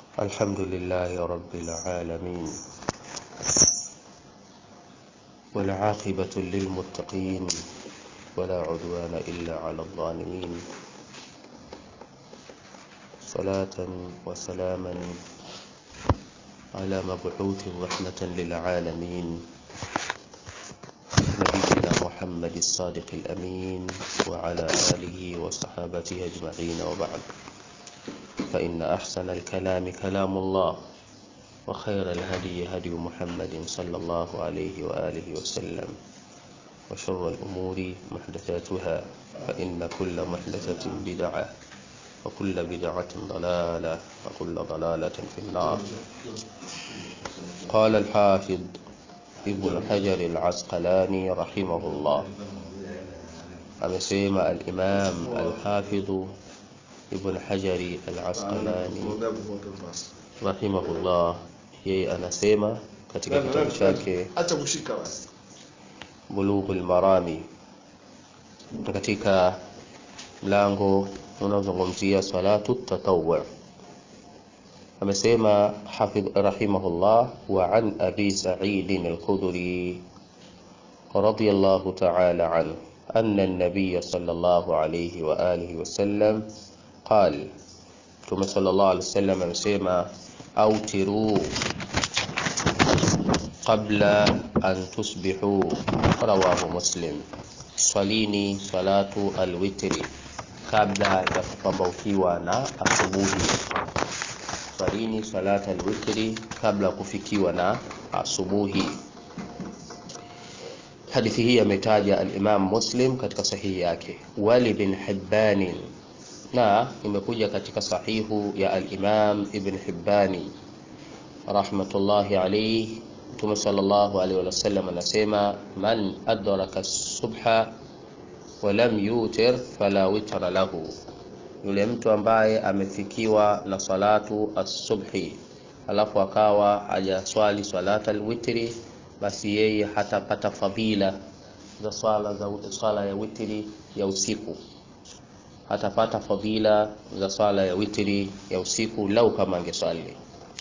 الحمد لله رب العالمين والعاقبة للمتقين ولا عدوان إلا على الظالمين صلاة وسلاما على مبعوث رحمة للعالمين نبينا محمد الصادق الأمين وعلى آله وصحابته أجمعين وبعد فإن أحسن الكلام كلام الله وخير الهدي هدي محمد صلى الله عليه وآله وسلم وشر الأمور محدثاتها فإن كل محدثة بدعة وكل بدعة ضلالة وكل ضلالة في النار قال الحافظ ابن حجر العسقلاني رحمه الله amesema al-Imam al-Hafidh Ibn Hajari al-Asqalani rahimahullah, yeye anasema katika kitabu chake acha kushika basi Bulughul Marami katika mlango unaozungumzia salatu tatawwu amesema hafidh rahimahullah wa an abi sa'id al-khudri radiyallahu ta'ala anhu أن النبي صلى الله عليه وآله وسلم قال ثم صلى الله عليه وسلم amesema أوتروا قبل أن تصبحوا رواه مسلم swalini salatu alwitri kabla ya kupambaukiwa na asubuhi swalini salatu alwitri kabla ya kufikiwa na asubuhi hadithi hii ametaja al-Imam Muslim katika sahihi yake wali bin Hibban na imekuja katika sahihu ya al-Imam Ibn Hibbani rahmatullahi alayhi Mtume sallallahu alayhi wasallam anasema man adraka subha wa lam yutir fala witra lahu, yule mtu ambaye amefikiwa na salatu as-subhi alafu akawa hajaswali salata al-witri basi yeye hatapata fadhila za swala za swala ya witri ya usiku, hatapata fadhila za swala ya witri ya usiku lau kama angeswali.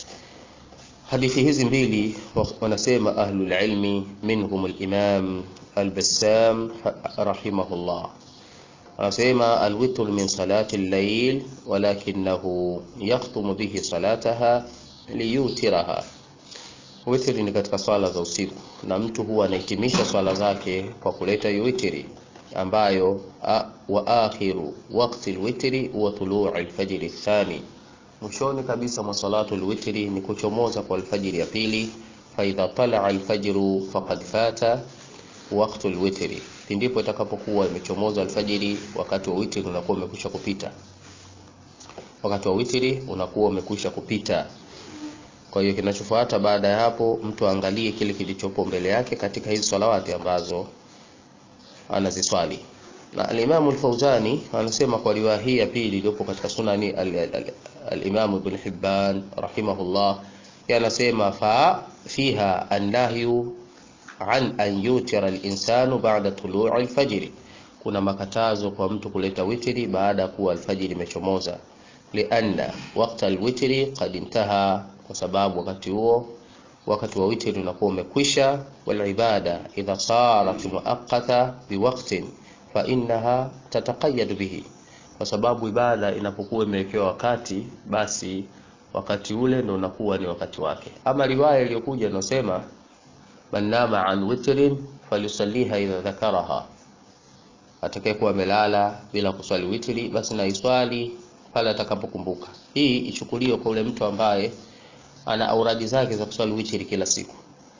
Hadithi hizi mbili wanasema ahlul ilmi minhum al-Imam al-Bassam rahimahullah anasema alwitr min salati al-layl walakinahu yakhtumu bihi salataha liyutiraha Witri ni katika swala za usiku na mtu huwa anahitimisha swala zake kwa kuleta witri ambayo a, wa akhiru waqti alwitri huwa tuluu alfajr athani, mwishoni kabisa mwa salatu alwitri ni kuchomoza kwa alfajiri ya pili. Fa idha talaa alfajru faqad fata waqtu alwitri, ndipo itakapokuwa imechomoza alfajiri, wakati wa witri unakuwa umekwisha kupita, wakati wa witri unakuwa umekwisha kupita. Kwa hiyo kinachofuata baada ya hapo, mtu aangalie kile kilichopo mbele yake katika hizi salawati ambazo anaziswali. Na al-Imam al-Fauzani anasema kwa riwaya hii ya pili iliyopo katika sunani al-Imam Ibn Hibban rahimahullah, anasema fa fiha annahyu an an yutira al-insanu ba'da tulu'i al-fajr, kuna makatazo kwa mtu kuleta witri baada ya kuwa alfajiri imechomoza, lianna waqta al-witri qad intaha kwa sababu wakati huo wakati wa witri unakuwa umekwisha. Wal ibada idha sarat muaqqata biwaqtin fa innaha tataqayyad bihi, kwa sababu ibada inapokuwa imewekewa wakati, basi wakati ule ndio unakuwa ni wakati wake. Ama riwaya iliyokuja inasema man nama an witrin falyusalliha idha dhakaraha, atakayekuwa amelala bila kuswali witri, basi na iswali pale atakapokumbuka. Hii ichukuliwe kwa ule mtu ambaye ana auradi zake za kuswali witri kila siku,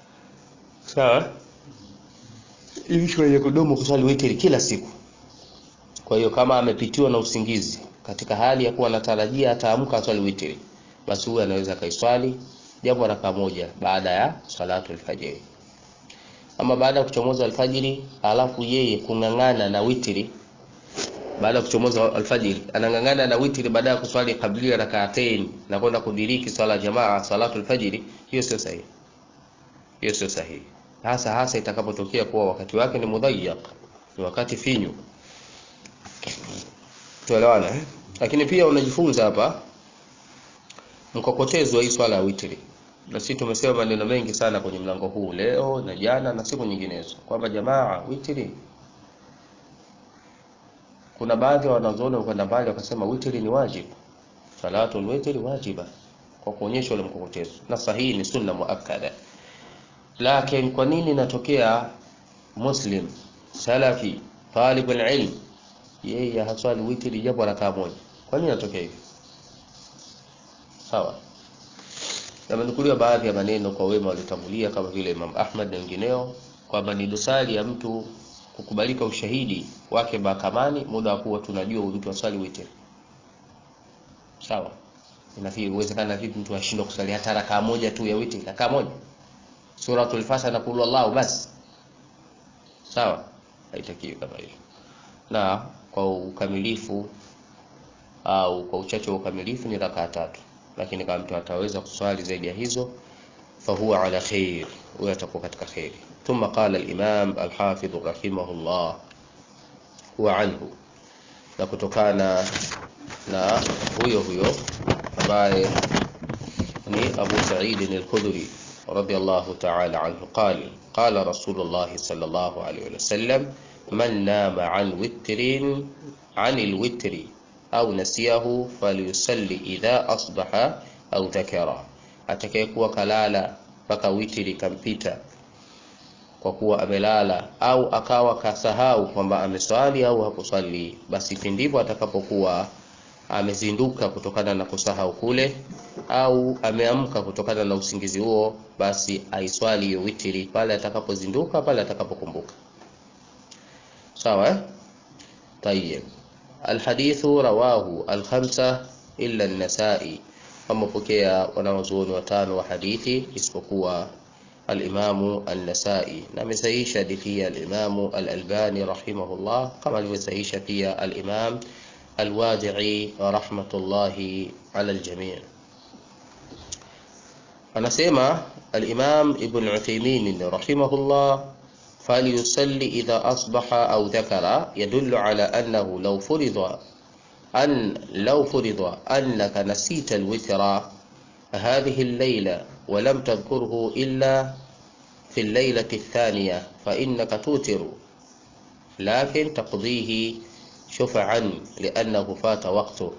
sawa, ili kwenye kudumu kuswali witri kila siku. Kwa hiyo kama amepitiwa na usingizi katika hali ya kuwa anatarajia ataamka aswali witri, basi huyu anaweza kaiswali japo raka moja baada ya salatu alfajiri. Ama baada ya kuchomoza alfajiri, alafu yeye kung'ang'ana na witri baada ya kuchomoza alfajiri anang'ang'ana na witri baada ya kuswali kablia rak'atain na kwenda kudiriki swala jamaa salatu alfajiri, hiyo sio sahihi, hiyo sio sahihi, hasa hasa itakapotokea kuwa wakati wake ni mudhayyaq, ni wakati finyu. Tuelewana eh? Lakini pia unajifunza hapa mkokotezo wa hii swala ya witri na sisi tumesema maneno mengi sana kwenye mlango huu leo na jana na siku nyinginezo kwamba jamaa witri kuna baadhi ya wanazuoni wakwenda mbali wakasema witri ni wajibu salatul witri wajiba kwa kuonyesha ule mkokotezo na sahihi ni sunna muakkada lakini kwa nini inatokea muslim salafi talib alilm yeye haswali witri japo rakaa moja kwa nini inatokea hivi sawa yamenukuliwa baadhi ya maneno kwa wema waliotangulia kama vile Imam Ahmad na wengineo kwamba ni dosari ya mtu kukubalika ushahidi wake mahakamani muda wa kuwa tunajua huyu mtu aswali witri sawa inafikiri uwezekana vipi mtu ashindwe kusali hata rakaa moja tu ya witri rakaa moja suratul fatiha na qul wallahu basi sawa haitakiwi kama hivyo na kwa ukamilifu au kwa uchache wa ukamilifu ni rakaa tatu lakini kama mtu ataweza kuswali zaidi ya hizo fahuwa ala khair huyo atakuwa katika khairi ثم قال الإمام الحافظ رحمه الله وعنه na kutokana na huyo huyo ambaye ni Abu Sa'id al-Khudri radiyallahu ta'ala anhu قال قال رسول الله صلى الله عليه وسلم من نام عن وتر عن الوتر أو نسيه فليصلي إذا أصبح أو ذكره atakayekuwa kalala mpaka witiri kampita kwa kuwa amelala au akawa kasahau kwamba ameswali au hakuswali basi pindipo atakapokuwa amezinduka kutokana na kusahau kule au ameamka kutokana na usingizi huo basi aiswali hiyo witiri pale atakapozinduka pale atakapokumbuka sawa eh? tayeb alhadithu rawahu alkhamsa illa an-nasa'i wamepokea wanawazuoni watano wa hadithi isipokuwa alimamu an-Nasai na amesahihisha hadithi hii alimamu al-Albani rahimahullah kama alivyosahihisha pia al-Imam al-Wadi'i rahmatullahi ala al-jami' anasema al-Imam Ibn Uthaymeen rahimahullah فليصلي إذا أصبح أو ذكر يدل على أنه لو فرض أن لو فرض أنك نسيت الوتر هذه الليلة ولم تذكره إلا في الليلة الثانية فإنك توتر لكن تقضيه شفعا لأنه فات وقته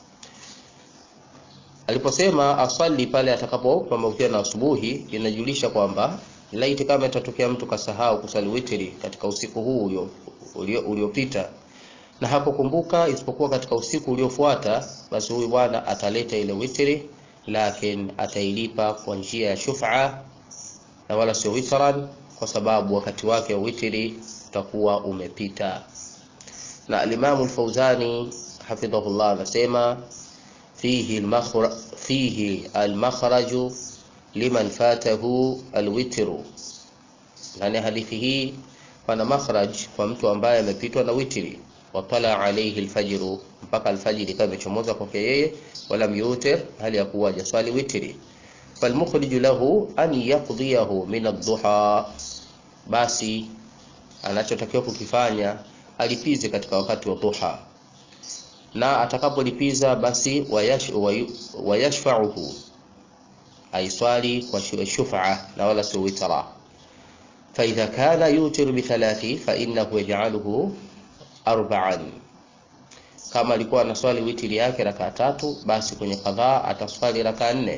aliposema asali pale atakapopamaukia na asubuhi inajulisha kwamba laiti kama itatokea mtu kasahau kusali witri katika usiku huu uliopita ulio na hakukumbuka isipokuwa katika usiku uliofuata basi huyu bwana ataleta ile witri lakini atailipa kwa njia ya shuf'a na wala sio witran kwa sababu wakati wake wa witri utakuwa umepita na alimamu al-Fauzani hafidhahullah anasema fihi al-makhraj fihi al-makhraj liman fatahu al-witru ndani hadithi hii pana makhraj kwa mtu ambaye amepitwa na witri watala alayhi alfajr mpaka alfajiri kama imechomoza kwake yeye wala yutir hali ya kuwa jaswali witri falmukhrij lahu an yaqdiyahu min ad-duha basi anachotakiwa kukifanya alipize katika wakati wa duha na atakapolipiza basi wayash, wayashfa'uhu aiswali kwa shufa na wala sio witra فإذا كان يوتر بثلاث فإنه يجعله arba'an kama alikuwa anaswali witri yake raka tatu basi kwenye kadhaa ataswali raka nne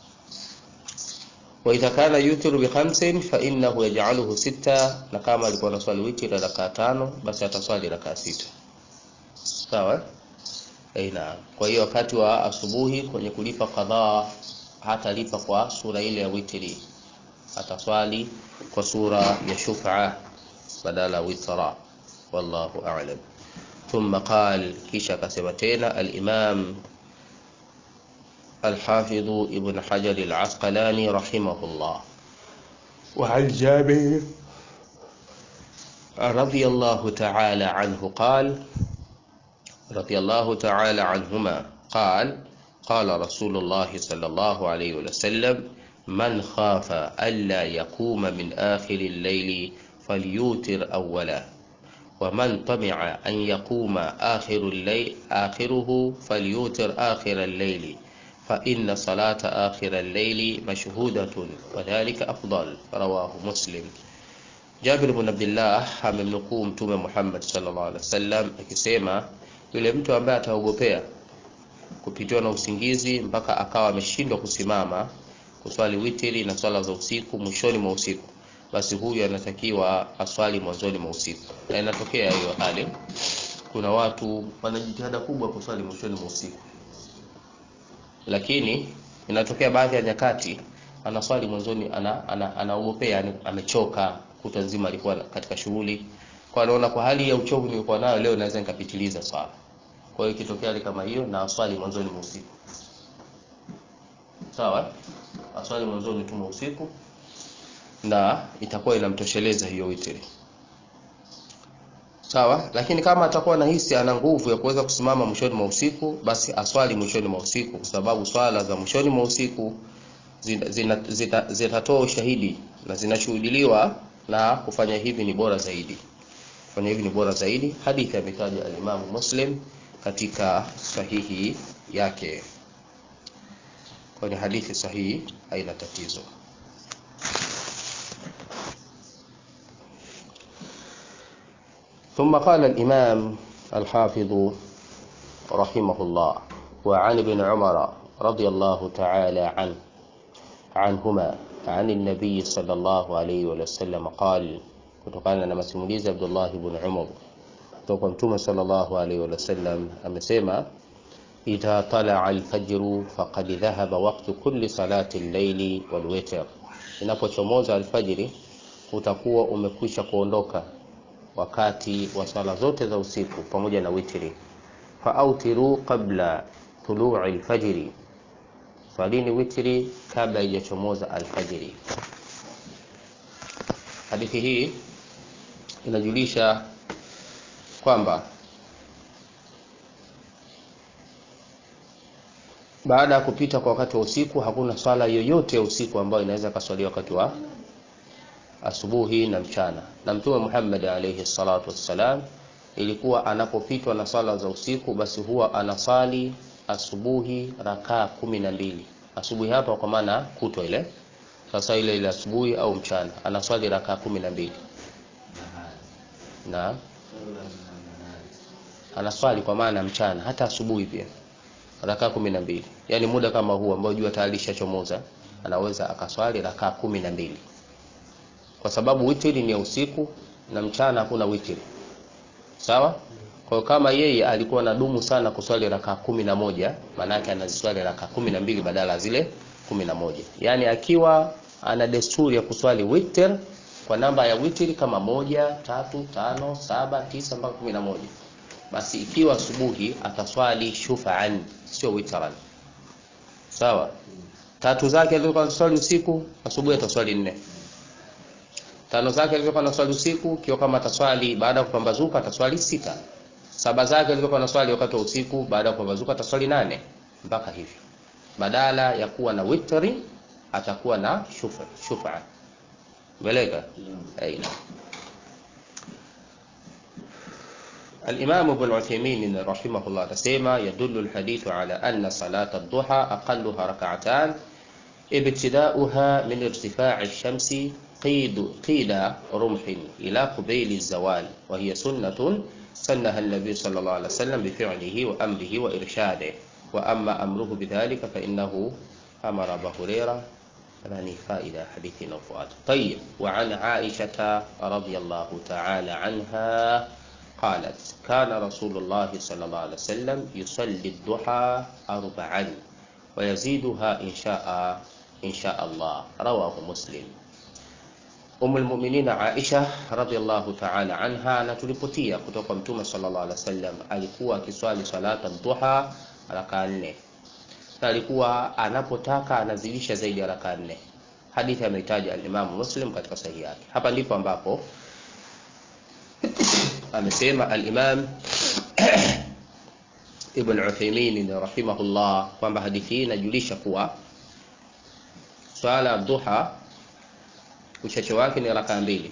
wa idha kana yutiru bi khamsin fa innahu yaj'aluhu sita na kama alikuwa anaswali witri raka tano basi ataswali raka sita sawa eh na kwa hiyo wakati wa asubuhi kwenye kulipa kadhaa hatalipa kwa sura ile ya witri ataswali kwa sura ya shuf'a badala witra والله أعلم ثم قال كيشا كسبتين الإمام الحافظ ابن حجر العسقلاني رحمه الله وعن جابر رضي الله تعالى عنه قال رضي الله تعالى عنهما قال قال رسول الله صلى الله عليه وسلم من خاف ألا يقوم من آخر الليل فليوتر أولا ومن طمع أن يقوم آخر الليل آخره فليوتر آخر الليل fa inna salata akhir al-layli mashhudatun wa dhalika afdal rawahu muslim Jabir ibn Abdullah amemnukuu Mtume Muhammad sallallahu alaihi wasallam akisema yule mtu ambaye ataogopea kupitiwa na usingizi mpaka akawa ameshindwa kusimama kuswali witiri na swala za usiku mwishoni mwa usiku, basi huyu anatakiwa aswali mwanzoni mwa usiku. Na inatokea hiyo hali, kuna watu wana jitihada kubwa kuswali mwishoni mwa usiku, lakini inatokea baadhi ya nyakati anaswali mwanzoni, anaogopea ana, ana, ana amechoka, kutwa nzima alikuwa katika shughuli, kwa anaona kwa hali ya uchovu nilikuwa nayo leo naweza nikapitiliza swala. Kwa hiyo ikitokea hali kama hiyo, na aswali mwanzoni mwa usiku, sawa aswali mwanzoni tu mwa usiku na itakuwa inamtosheleza hiyo witri sawa. Lakini kama atakuwa anahisi ana nguvu ya kuweza kusimama mwishoni mwa usiku, basi aswali mwishoni mwa usiku, kwa sababu swala za mwishoni mwa usiku zitatoa zita ushahidi na zinashuhudiliwa, na kufanya hivi ni bora zaidi. Kufanya hivi ni bora zaidi. Hadithi ametaja alimamu Muslim katika sahihi yake kwenye hadithi sahihi, haina tatizo. ثم قال الإمام الحافظ رحمه الله وعن ابن عمر رضي الله تعالى عنه عنهما عن النبي صلى الله عليه وسلم قال kutokana na masimulizi ya Abdullah ibn Umar kutoka Mtume sallallahu alaihi wasallam amesema idha talaa alfajru faqad dhahaba waqtu kulli salati al-layli wal witr, inapochomoza alfajiri utakuwa umekwisha kuondoka wakati wa sala zote za usiku pamoja na witri. Faautiru qabla tului alfajri, swalini witri kabla haijachomoza alfajiri. Hadithi hii inajulisha kwamba baada ya kupita kwa wakati wa usiku hakuna swala yoyote ya usiku ambayo inaweza kaswaliwa wakati wa asubuhi na mchana. Na Mtume Muhammad alayhi salatu wassalam ilikuwa anapopitwa na swala za usiku, basi huwa anasali asubuhi rakaa kumi na mbili. Asubuhi hapa kwa maana kutwa ile, sasa ile ile asubuhi au mchana anaswali rakaa kumi na mbili na anaswali kwa maana mchana, hata asubuhi pia rakaa kumi na mbili. Yaani muda kama huu ambao jua tayari lishachomoza anaweza akaswali rakaa kumi na mbili kwa sababu witri ni ya usiku na mchana hakuna witri, sawa. Kwa kama yeye alikuwa na dumu sana kuswali rakaa kumi na moja maana yake anaziswali rakaa kumi na mbili badala zile kumi na moja yaani akiwa ana desturi ya kuswali witr kwa namba ya witri kama moja, tatu, tano, saba, tisa mpaka kumi na moja basi ikiwa asubuhi ataswali shufaan, sio witran, sawa. Tatu zake alizokuwa anaswali usiku, asubuhi ataswali nne tano zake alizokuwa anaswali usiku, kiwa kama ataswali baada ya kupambazuka ataswali sita. Saba zake alizokuwa anaswali wakati wa usiku, baada ya kupambazuka ataswali nane, mpaka hivyo. Badala ya kuwa na witri atakuwa na shufa shufa. Beleka aina Al-Imam Ibn Uthaymeen rahimahullah tasema yadullu al-hadithu ala anna salata ad-duha aqalluha rak'atan ibtida'uha min irtifa'i ash-shamsi قيد قيد رمح إلى قبيل الزوال وهي سنة سنها النبي صلى الله عليه وسلم بفعله وأمره وإرشاده وأما أمره بذلك فإنه أمر أبا هريرة يعني فائدة حديث نفوات طيب وعن عائشة رضي الله تعالى عنها قالت كان رسول الله صلى الله عليه وسلم يصلي الضحى أربعا ويزيدها إن شاء إن شاء الله رواه مسلم Umu lmuminina Aisha radhiallahu ta'ala anha anatulipotia kutoka Mtume sallallahu alaihi wasallam alikuwa akiswali salata duha raka nne, na alikuwa anapotaka anazidisha zaidi ya raka nne. Hadithi ameitaja alimamu Muslim katika sahihi yake. Hapa ndipo ambapo amesema alimam Ibn Uthaymeen rahimahullah kwamba hadithi hii inajulisha kuwa swala ya duha uchache wake ni rakaa mbili,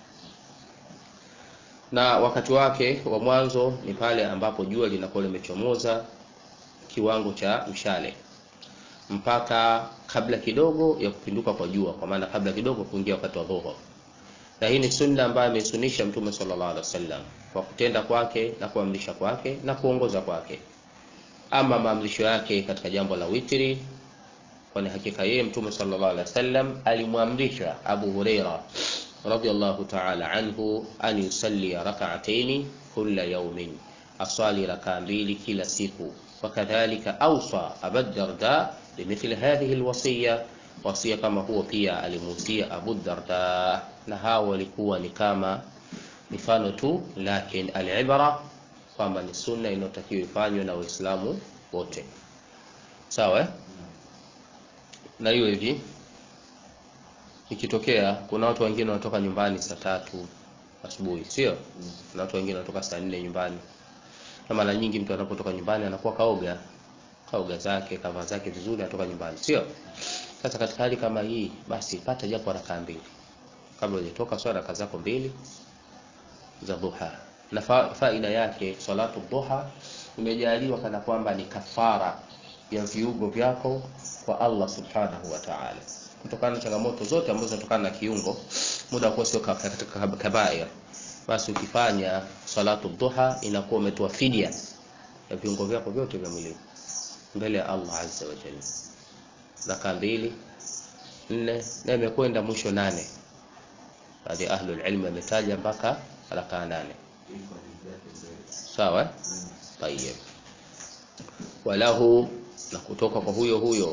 na wakati wake wa mwanzo ni pale ambapo jua linakuwa limechomoza kiwango cha mshale. mpaka kabla kidogo ya kupinduka kwa jua, kwa maana kabla kidogo kuingia wakati wa dhuhur. Na hii ni sunna ambayo ameisunisha Mtume sallallahu alaihi wasallam kwa kutenda kwake na kuamrisha kwake na kuongoza kwake. Ama maamrisho yake katika jambo la witri, kwani hakika yeye Mtume sallallahu alaihi wasallam alimwamrisha Abu Huraira radhiyallahu ta'ala anhu an yusalli rak'ataini kulla yawmin, aswali rakaa mbili kila siku. Wakadhalika awsa Abu Darda bimithli hadhihi alwasiya, wasia kama huo pia alimuhusia Abu Darda, na hao walikuwa ni kama mifano tu, lakin alibra kwamba ni sunna inayotakiwa ifanywe na Waislamu wote, sawa eh? na hiyo hivi ikitokea kuna watu wengine wanatoka nyumbani saa tatu asubuhi, sio? Kuna watu wengine wanatoka saa nne nyumbani, na mara nyingi mtu anapotoka nyumbani anakuwa kaoga kaoga zake kavaa zake vizuri, anatoka nyumbani, sio? Sasa katika hali kama hii, basi pata japo rakaa mbili kabla hujatoka, swala raka zako mbili za duha. Na fa, faida yake salatu duha imejaliwa kana kwamba ni kafara ya viungo vyako kwa Allah subhanahu wa ta'ala, kutokana na changamoto zote ambazo zinatokana na kiungo, muda wa kuwa sio katika kabair, basi ukifanya salatu duha inakuwa umetoa fidia ya viungo vyako vyote vya mwili mbele ya Allah azza wa jalla. Raka mbili nne, na imekwenda mwisho nane. Baadhi ya ahlul ilm wametaja mpaka raka nane. Sawa, tayeb. Walahu, na kutoka kwa huyo huyo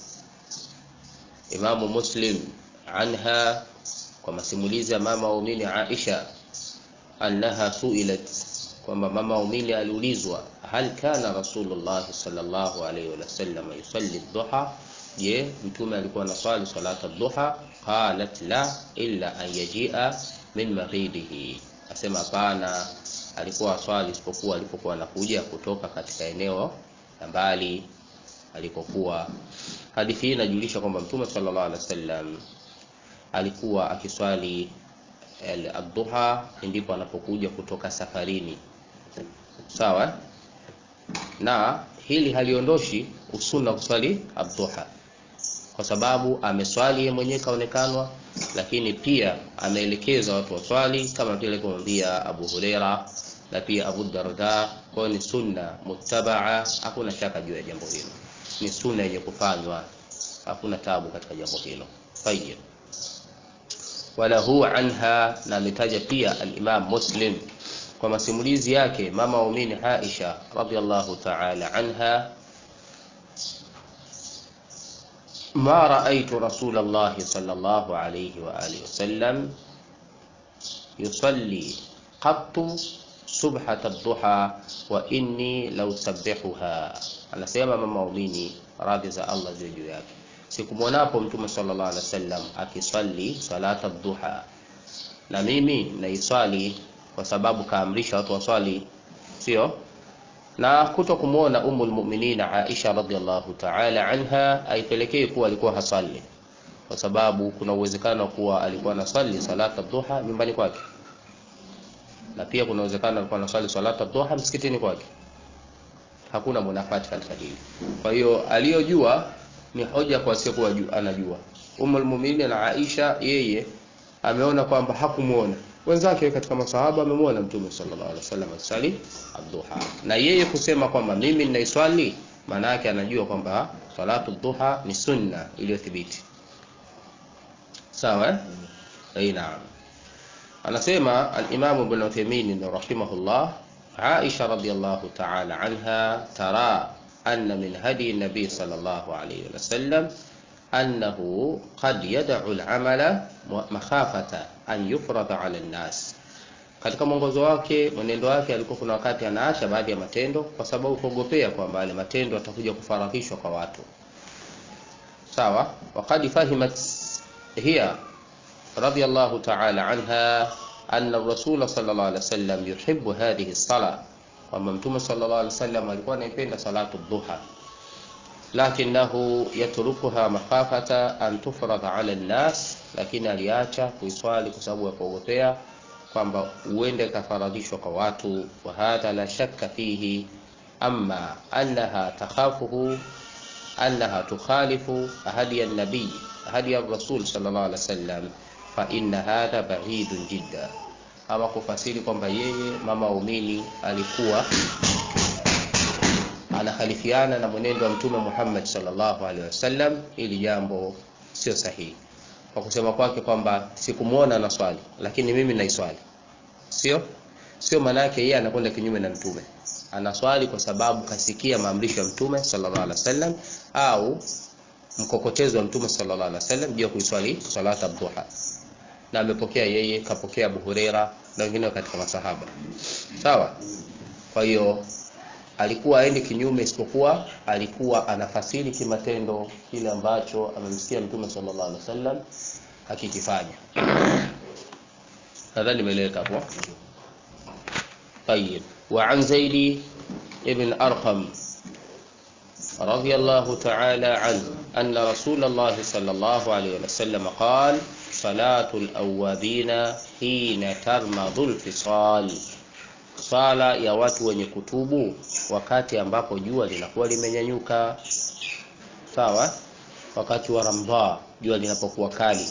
Imamu Muslim anha, kwa masimulizi ya mama waumini Aisha, annaha suilat, kwamba mama waumini aliulizwa, hal kana Rasulullah sallallahu alayhi wa sallam yusalli dhuha, je, mtume alikuwa anaswali salata dhuha? Qalat la illa an yajia min maghibihi, asema hapana, alikuwa aswali isipokuwa alipokuwa anakuja kutoka katika eneo la mbali alikokuwa. Hadithi hii inajulisha kwamba mtume sallallahu alaihi wasallam alikuwa akiswali ad-duha ndipo anapokuja kutoka safarini, sawa. Na hili haliondoshi usuna kuswali ad-duha, kwa sababu ameswali yeye mwenyewe kaonekanwa, lakini pia ameelekeza watu waswali kama vile kumwambia Abu Huraira na pia Abu Darda. Kwa ni sunna muttabaa, hakuna shaka juu ya jambo hilo, ni sunna yenye kufanywa, hakuna tabu katika jambo hilo. Tayyib, walahu anha, na ametaja pia al-Imam Muslim kwa masimulizi yake mama waumini Aisha radhiyallahu ta'ala anha, ma raaitu Rasulullah sallallahu alayhi wa alihi wasallam yusalli qattu subhat ad-duha wa inni law sabbihuha. Anasema mama waumini radhi za Allah ziwe juu yake, sikumwonapo Mtume sallallahu alaihi wasallam akiswali salata ad-duha, na mimi naiswali kwa sababu kaamrisha watu waswali, sio na kuto kumwona Ummul Mu'minin Aisha radhiallahu ta'ala anha aipelekei kuwa alikuwa hasali, kwa sababu kuna uwezekano kuwa alikuwa anasali salata ad-duha nyumbani kwake na pia kuna uwezekano alikuwa anaswali salata dhuha msikitini kwake. Hakuna munafati katika hili. Kwa hiyo aliyojua ni hoja kwa asiyekuwa anajua. Ummul Mu'minin na Aisha, yeye ameona kwamba hakumuona wenzake katika masahaba amemwona Mtume sallallahu alaihi wasallam asali adhuha, na yeye kusema kwamba mimi ninaiswali, maana yake anajua kwamba salatu dhuha ni sunna iliyothibiti. Sawa, eh, naam. Anasema al-Imam Ibn Uthaymeen rahimahullah, Aisha radhiyallahu ta'ala anha tara anna min hadi nabi sallallahu alayhi wa sallam annahu qad yad'u al-amala makhafata an yufrada 'ala an-nas. Katika mwongozo wake, mwenendo wake, alikuwa kuna wakati anaacha baadhi ya matendo kwa sababu kuogopea kwamba yale matendo atakuja kufaradhishwa kwa watu. Sawa, waqad fahimat hiya radhiyallahu ta'ala anha anna rasula sallallahu alaihi wasallam yuhibbu hadhihi as-sala, kwamba mtume sallallahu alaihi wasallam alikuwa anaipenda salatu dhuha, lakinahu yatrukuha makhafata an tufrada ala an-nas, lakini aliacha kuiswali kwa sababu ya kuogopea kwamba uende kafaradhishwa kwa watu. Wa hadha la shakka fihi, amma annaha takhafuhu annaha tukhalifu hadi an-nabii hadi ar-rasul sallallahu alaihi wasallam fa inna hadha ba'idun jidda ama kufasiri kwamba yeye mama waumini alikuwa anakhalifiana na mwenendo wa mtume Muhammad sallallahu alaihi wasallam, ili jambo sio sahihi. Kwa kusema kwake kwamba sikumuona na swali, lakini mimi naiswali, sio sio maana yake yeye anakwenda kinyume na mtume. Anaswali kwa sababu kasikia maamrisho ya mtume sallallahu alaihi wasallam, au mkokotezo wa mtume sallallahu alaihi wasallam juu ya kuiswali salata dhuha, na amepokea yeye, kapokea Abu Huraira na wengine katika masahaba, sawa. Kwa hiyo alikuwa aende kinyume, isipokuwa alikuwa anafasiri kimatendo kile ambacho amemsikia mtume sallallahu alaihi wasallam akikifanya. Nadhani nimeeleweka hapo. طيب وعن زيد ابن أرقم رضي الله تعالى عنه أن رسول الله صلى الله عليه وسلم قال صلاة الأوابين حين ترمض الفصال swala ya watu wenye kutubu wakati ambapo jua linakuwa limenyanyuka sawa wakati wa ramdha jua linapokuwa kali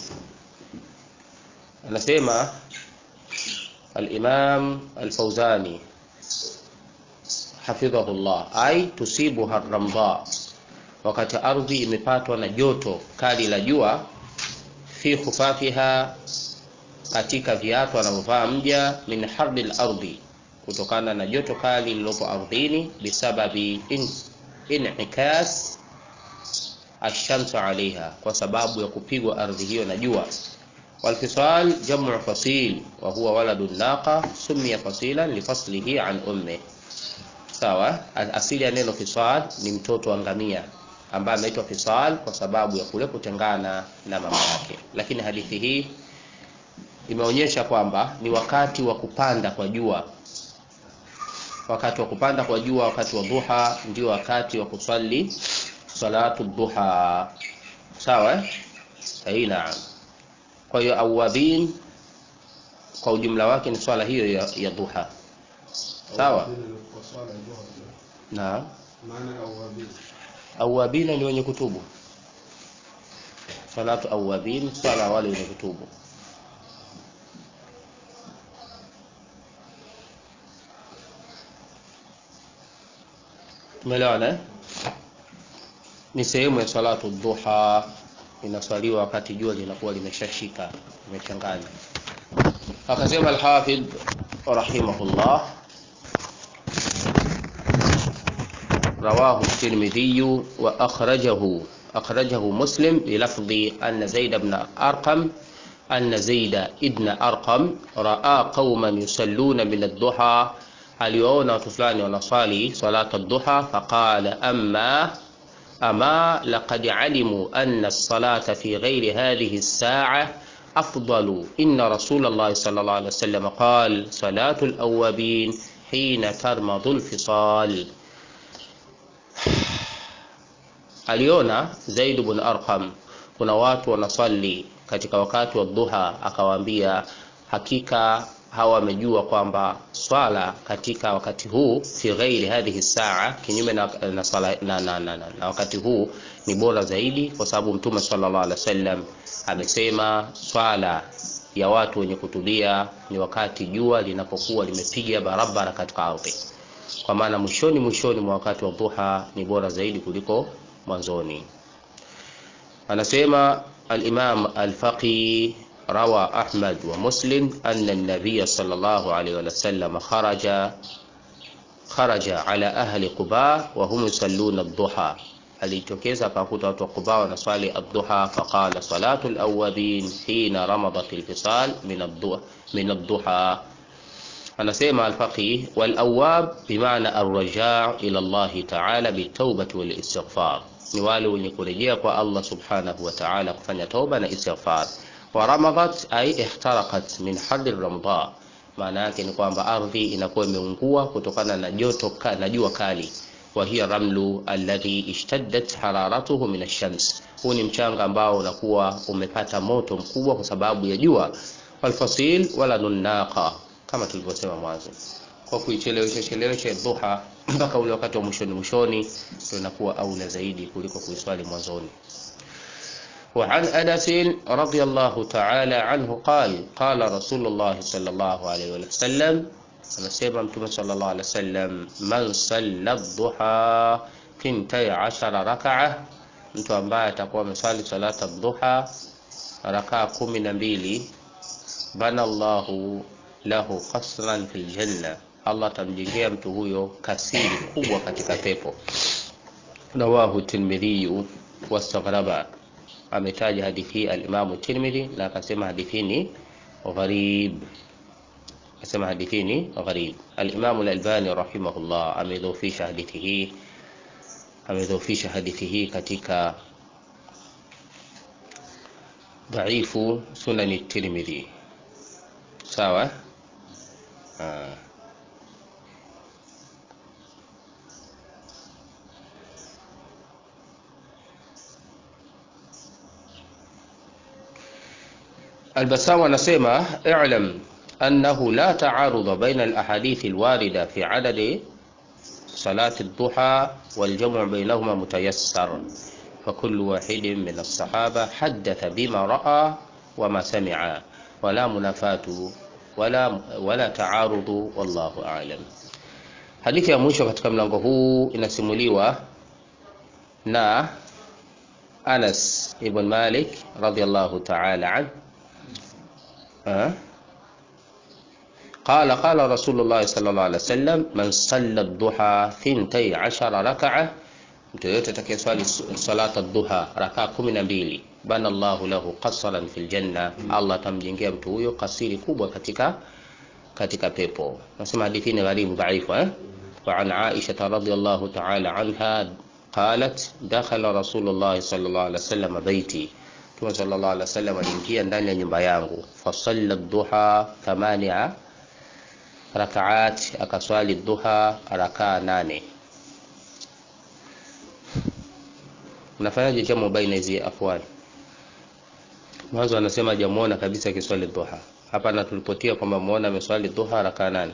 anasema al-Imam al-Fawzani hafidhahullah ay tusibuha ramdha wakati ardhi imepatwa na joto kali la jua fi khufafiha katika viatu anavyovaa mja min harbi al-ardi kutokana na joto kali lililopo ardhini bisababi in'ikas ashamsu alaiha kwa sababu ya kupigwa ardhi hiyo na jua walfisal jamu fasil wa huwa waladu naqa summiya fasilan lifaslihi an umme sawa asili ya neno fisal ni mtoto wa ngamia ambaye ameitwa fisal kwa sababu ya kule kutengana na mama yake lakini hadithi hii imeonyesha kwamba ni wakati wa kupanda kwa jua wakati wa kupanda kwa jua wakati wa duha ndio wakati wa kusali salatu duha sawa sahihi naam kwa hiyo awabin kwa ujumla wake ni swala hiyo ya, ya duha sawa naam awabina ni wenye kutubu salatu awabin swala wale wenye kutubu tumeelewana ni sehemu ya salatu duha inaswaliwa wakati jua linakuwa limeshashika limechanganya akasema alhafidh rahimahullah رواه الترمذي وأخرجه أخرجه مسلم بلفظ أن زيد بن أرقم أن زيد ابن أرقم رأى قوما يصلون من الضحى aliwaona watu fulani wanaswali salata duha faqala amma ama laqad alimu anna as-salata fi ghairi hadhihi as-sa'a afdalu inna rasulullah sallallahu alaihi wasallam qala salatu al-awwabin hina tarmadu al-fisal aliona Zaid ibn Arqam kuna watu wanaswali katika wakati wa dhuha akawaambia hakika hawa wamejua kwamba swala katika wakati huu fi ghairi hadhihi saa kinyume na, na, swala, na, na, na, na, na wakati huu ni bora zaidi kwa sababu mtume sallallahu alaihi wasallam amesema swala ya watu wenye kutulia ni wakati jua linapokuwa limepiga barabara katika ardhi kwa maana mwishoni mwishoni mwa wakati wa dhuha ni bora zaidi kuliko mwanzoni anasema al-Imam al-Faqih روى أحمد ومسلم أن النبي صلى الله عليه وسلم خرج خرج على أهل قباء وهم يصلون الضحى alitokeza akakuta watu wa Quba wanaswali ad-duha faqala salatu al-awwabin hina ramadat al-fisal min ad-duha min ad-duha anasema al-faqih wal awwab bimaana ar-raja' ila Allah ta'ala bitawbati wal istighfar ni wale wenye kurejea kwa Allah subhanahu wa ta'ala kufanya tauba na istighfar waramadat ay ihtaraqat min hadri ramda maana yake ni kwamba ardhi inakuwa imeungua kutokana na joto na jua kali wa hiya ramlu alladhi ishtaddat hararatuhu min ash-shams huu ni mchanga ambao unakuwa umepata moto mkubwa kwa sababu ya jua walfasil wala nunaqa kama tulivyosema mwanzo kwa kuichelewesha chelewesha dhuha mpaka ule wakati wa mwishoni mwishoni ndio inakuwa aula zaidi kuliko kuiswali mwanzoni وعن أنس رضي الله تعالى عنه قال قال رسول الله صلى الله عليه وسلم anasema mtume sallallahu alaihi wasallam man salla dhuha thintai ashara rakaa mtu ambaye atakuwa ameswali salata dhuha rakaa kumi na mbili bana llahu lahu qasran fil janna allah atamjengea mtu huyo kasiri kubwa katika pepo rawahu tirmidhiyu wastaghraba ametaja hadithi hii alimamu tirmidhi na akasema hadithi ni gharib akasema hadithi ni gharib alimamu lalbani rahimahullah amedhofisha hadithi hii amedhofisha hadithi hii katika dhaifu sunani tirmidhi sawa ah. البسام anasema اعلم أنه لا تعارض بين الأحاديث الواردة في عدد صلاة الضحى والجمع بينهما متيسر فكل واحد من الصحابة حدث بما رأى وما سمع ولا منافاة ولا, ولا تعارض والله أعلم hadithi ya mwisho katika mlango huu inasimuliwa na anas ibn malik radiallahu taala an قال قال رسول الله صلى الله عليه وسلم من صلى الضحى ثنتي عشر ركعة mtu yoyote atakayeswali salata dhuha rakaa kumi na mbili bana llahu lahu qasaran fi ljanna allah atamjengea mtu huyo kasiri kubwa katika katika pepo nasema hadithi ni gharibu dhaifu eh? وعن عائشة رضي الله تعالى عنها قالت دخل رسول الله صلى الله عليه وسلم بيتي Mtume sallallahu alaihi wasallam aliingia ndani ya nyumba yangu fasalla dhuha thamania rakaat akaswali dhuha rakaa nane unafanyaje jamu baina hizi afwali mwanzo anasema hajamuona kabisa akiswali dhuha hapa natulipotia kwamba muona ameswali dhuha rakaa nane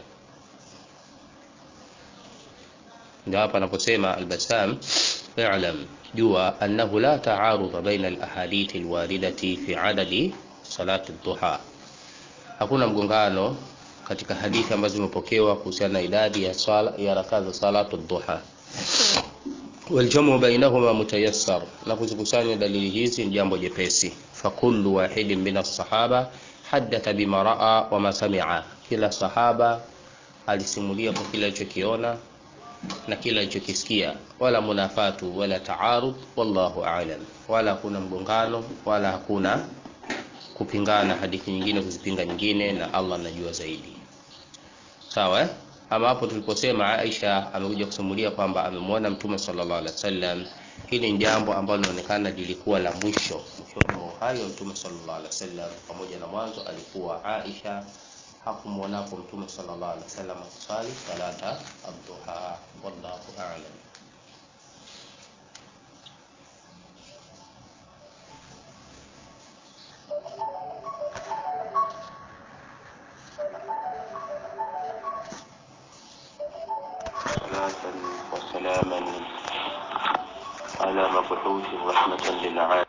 ndio hapa anaposema albasam i'lam jua annahu la taarudha baina alahadithi alwaridati fi adadi salati dhuha hakuna mgongano katika hadithi ambazo zimepokewa kuhusiana na idadi ya sala ya rakaa za salatu dhuha waljamu bainahuma mutayassar na kuzikusanya dalili hizi ni jambo jepesi fakullu wahidin min alsahaba hadatha bima raa wama samia kila sahaba alisimulia kwa kile alichokiona na kile alichokisikia wala munafatu wala taarud wallahu aalam wala hakuna mgongano wala hakuna kupingana hadithi nyingine kuzipinga nyingine na allah anajua zaidi sawa eh? ama hapo tuliposema aisha amekuja kusimulia kwamba amemwona mtume sallallahu alaihi wasallam hili ni jambo ambalo linaonekana lilikuwa la mwisho mwishoni mwa uhai wa mtume sallallahu alaihi wasallam pamoja na mwanzo alikuwa aisha hakumwonapo mtume sallallahu alaihi wasallam akisali salata adduha wallahu a'lam صلاة وسلاما على مبعوث رحمة للعالمين